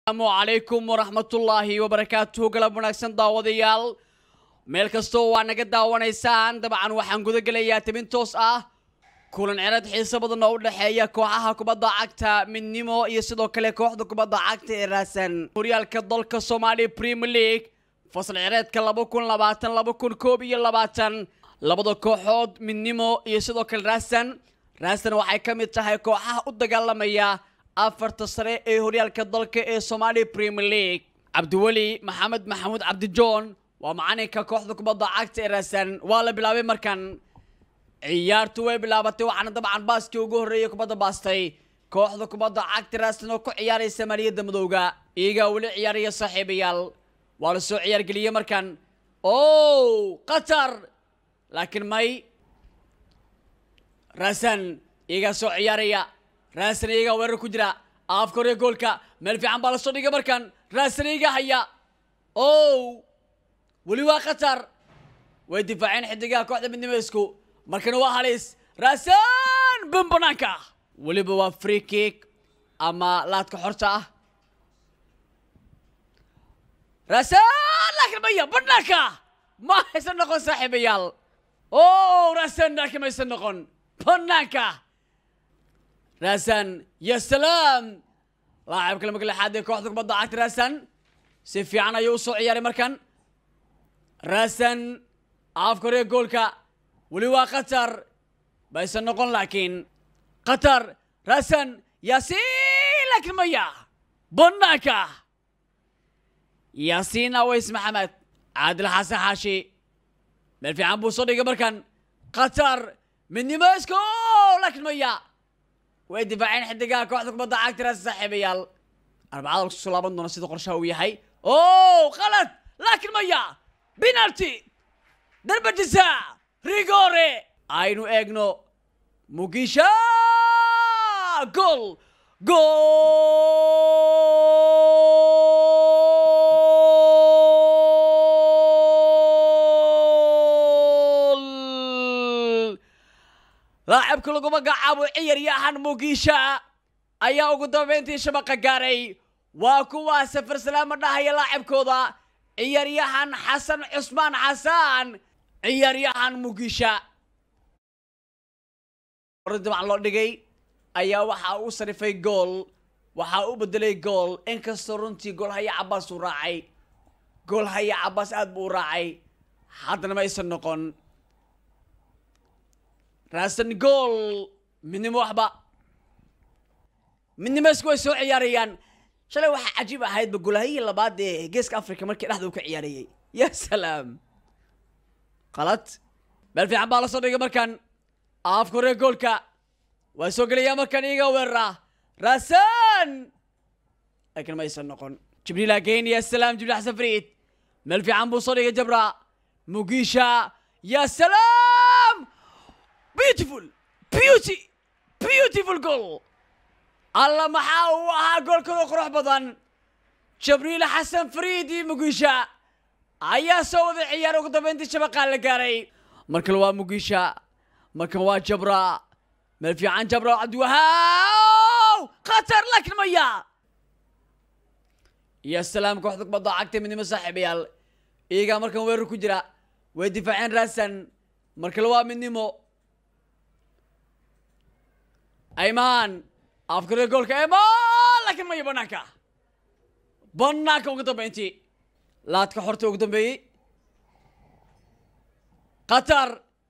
asalaamu calaykum waraxmatullaahi wabarakaatuhu galab wanaagsan daawadayaal meel kastoo waa naga daawanaysaan dabcan waxaan guda gelayaa tabin toos ah kulan cerad xiiso badan oo u dhexeeya kooxaha kubadda cagta midnimo iyo sidoo kale kooxda kubadda cagta ee raasan horyaalka dalka soomaaliya premier league fasal cereedka laba kun labaatan laba kun koob iyo labaatan labada kooxood midnimo iyo sidoo kale raasan raasan waxay ka mid tahay kooxaha u dagaalamaya afarta sare ee horyaalka dalka ee soomaaliya premier league cabdiweli maxamed maxamuud cabdijoon waa macalinka kooxda kubadda cagta ee raasan waa la bilaabay markan ciyaartu way bilaabatay waxaana dabcan baaskii ugu horreeyay kubadda baastay kooxda kubadda cagta raasan oo ku ciyaaraysa maaliyadda madowga iyagaa weli ciyaaraya saaxiibayaal waa la soo ciyaargeliyey markan o qatar laakiin may raasan iyagaa soo ciyaaraya raasan iyagaa weerar ku jira aafka hore goolka meel fiican baa lasoo dhigay markan raasan iyagaa haya o weli waa qatar way difaaceen xidigaha kooxda midnimo isku markana waa halis raasan bun banaanka weliba waa free kick ama laadka xorta ah raasan laakiin maya banaanka ma haysan noqon saaxiibayaal o raasan laakiin ma haysan noqon banaanka raasan ya salaam laacibka lama lixaad ee kooxda kubadda cagta raasan si fiican ayuu usoo ciyaaray markan raasan aafka hore goolka weli waa qatar baysan noqon laakiin qatar raasan yaasiin laakiin maya banaanka yaasiin aways maxamed caadil xasan xaashi meel fiican buu soo dhigay markan qatar midnimo isko laakiin maya way difaaceen xidigaha kooxda kubadda cagta raasan saaxiibayaal arbacada lagu soo laaban doona sida qorshaha uu yahay o qalad laakiin maya penalty darba jisaac rigore aynu eegno mugisha gol gol laacibka lagu magacaabo ciyaryahan mugisha ayaa ugu dambeyntii shabaqa gaaray waa kuwaa safar salaama dhahaya laacibkooda ciyaryahan xasan cusmaan xasan ciyaaryahan mugisha dabcan loo dhigay ayaa waxaa u sarifay gool waxaa u bedelay gool inkastoo runtii gool haya cabaas uu raacay gool haya cabaas aad buu u raacay haddana ma aysan noqon raasan gool midnimo waxba midnimo isku way soo ciyaarayaan shalay waxaa cajiib ahaydba golahayii labaad ee geeska africa markii dhexda uu ka ciyaarayay ya salaam qalad meel fiican baa la soo dhigay markan aafka hore goolka waa soo gelayaa markan iyaga weerara raasan laakiin ma aysan noqon jibriil ageyn ya salaam jibriil xasan fariid meel fiican buu soo dhigay jabra mugisha ya salaam beautiful beauty beautiful goal alla maxaa uu ahaa goolkada qurux badan jibriil xasan fariid iyo mugisha ayaa soo wada ciyaar ugu dambeyntii shabaqaa la gaaray markan waa mugisha markan waa jabra meel fiican jabra cabdiwahaaw khatar laakiin maya ya salaam kooxda kubadda cagta midnimo saaxiibayaal iyagaa markan weerar ku jira way difaaceen raasan markale waa midnimo aymaan afkare goolka aymaan laakiin maya banaanka banaanka ugu dambeyntii laadka xorta ugu dambeeyey qatar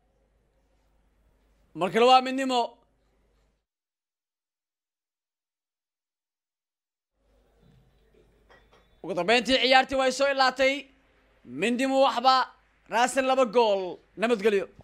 mar kale waa midnimo ugu dambeyntii ciyaartii way soo ilaatay midnimo waxba raasan laba gool nabadgelyo